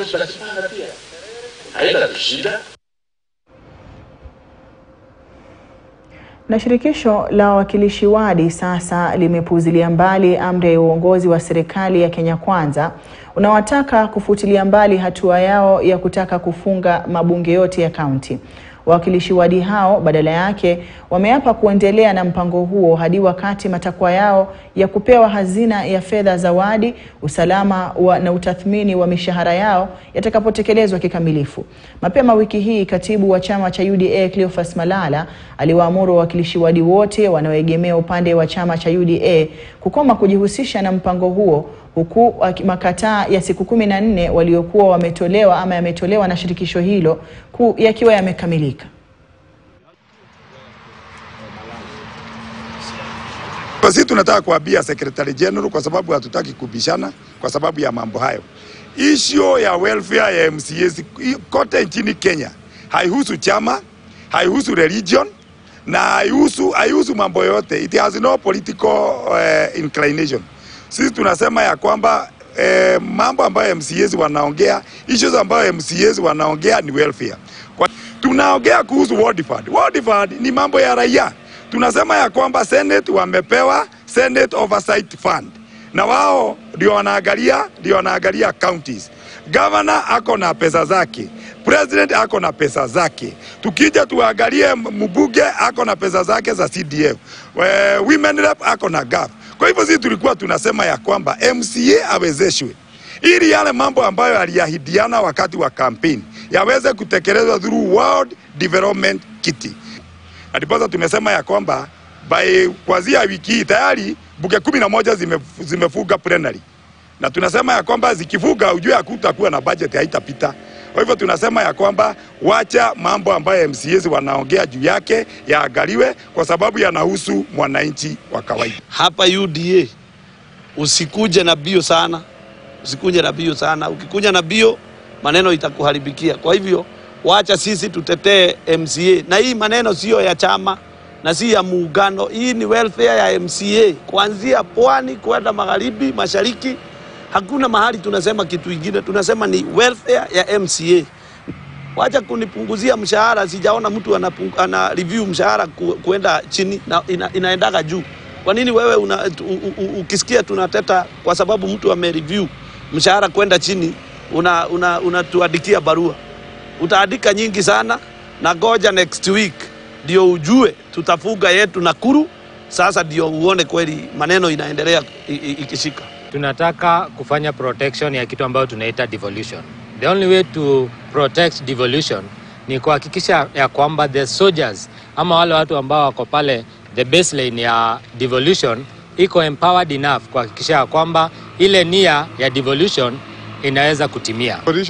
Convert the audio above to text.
tutajipanga pia, haitatushinda. Na shirikisho la wawakilishi wadi sasa limepuuzilia mbali amri ya uongozi wa serikali ya Kenya Kwanza unaowataka kufutilia mbali hatua yao ya kutaka kufunga mabunge yote ya kaunti. Wawakilishi wadi hao badala yake wameapa kuendelea na mpango huo hadi wakati matakwa yao ya kupewa hazina ya fedha za wadi, usalama wa na utathmini wa mishahara yao yatakapotekelezwa kikamilifu. Mapema wiki hii, katibu wa chama cha UDA Cleophas Malala aliwaamuru wawakilishi wadi wote wanaoegemea upande wa chama cha UDA kukoma kujihusisha na mpango huo huku makataa ya siku kumi na nne waliokuwa wametolewa ama yametolewa na shirikisho hilo yakiwa yamekamilika. Sisi tunataka kuambia Secretary General kwa sababu hatutaki kubishana kwa sababu ya mambo hayo. Issue ya welfare ya MCAs kote nchini Kenya haihusu chama, haihusu religion na haihusu haihusu mambo yote. It has no political uh, inclination. Sisi tunasema ya kwamba eh, mambo ambayo MCAs wanaongea, issues ambayo MCAs wanaongea ni welfare. Kwa, tunaongea kuhusu ward fund. Ward fund ni mambo ya raia. Tunasema ya kwamba Senate wamepewa Senate Oversight Fund na wao ndio wanaangalia ndio wanaangalia counties. Governor ako na pesa zake, president ako na pesa zake. Tukija tuangalie mbunge ako na pesa zake za CDF, We, women rep ako na GAF. Kwa hivyo sisi tulikuwa tunasema ya kwamba MCA awezeshwe ili yale mambo ambayo aliahidiana wakati wa kampeni yaweze kutekelezwa through World Development Kit. Ndiposa tumesema ya kwamba by kuanzia wiki hii tayari bunge kumi na moja zime, zimefuga plenary na tunasema ya kwamba zikifuga, ujue hakutakuwa na budget, haitapita. Kwa hivyo tunasema ya kwamba wacha mambo ambayo MCAs wanaongea juu yake yaangaliwe, kwa sababu yanahusu mwananchi wa kawaida. Hapa UDA usikuje na bio sana, usikuje na bio sana. Ukikuja na bio maneno itakuharibikia. Kwa hivyo wacha sisi tutetee MCA, na hii maneno siyo ya chama na si ya muungano. Hii ni welfare ya MCA kuanzia pwani kwenda magharibi, mashariki. Hakuna mahali tunasema kitu ingine, tunasema ni welfare ya MCA. Wacha kunipunguzia mshahara, sijaona mtu anapung, ana review mshahara ku, kuenda chini na ina, inaendaga juu. Kwa nini wewe una, u, u, ukisikia tunateta kwa sababu mtu amereview mshahara kwenda chini unatuandikia una, una barua? Utaandika nyingi sana na goja next week ndio ujue tutafuga yetu Nakuru. Sasa ndio uone kweli maneno inaendelea ikishika. Tunataka kufanya protection ya kitu ambayo tunaita devolution. The only way to protect devolution ni kuhakikisha ya kwamba the soldiers ama wale watu ambao wako pale the baseline ya devolution iko empowered enough kuhakikisha ya kwamba ile nia ya devolution inaweza kutimia.